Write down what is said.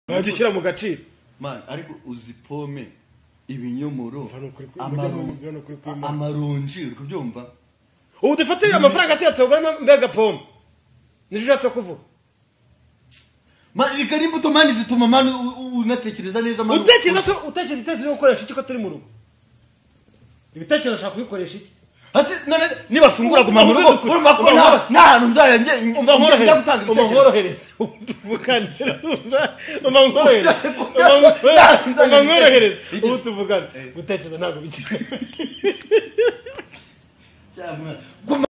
wajya ushyira mu gaciro mani ariko uzi pome ibinyomoro Mva ni ukuri kuri- amaron- mujya mu- mujya ni ukuri kuri Imana. amaronji uri kubyumva ubu dufatire amafaranga asigaye tuyaguramo mbega pome nicyo ushatse kuvuga mani reka n'imbuto mani zituma mani u- u- unatekereza neza mani utekereza se utekereza iteza ibyo gukoresha iki ko turi mu rugo ibitekerezo ushaka kubikoresha iki hasi none nibafungura guma mu rugo Uvuze ukuri. urumva ko Umva nta- nkorohereza. nta hantu nzajya njye umva njya nkorohereza gutanga umva ibitekerezo nkorohereza tuvugane umva nkorohereza umva Nta- umva nkorohereza Iki- ubu tuvugane Eh. gutekereza ntabwo bikiri Cyangwa- guma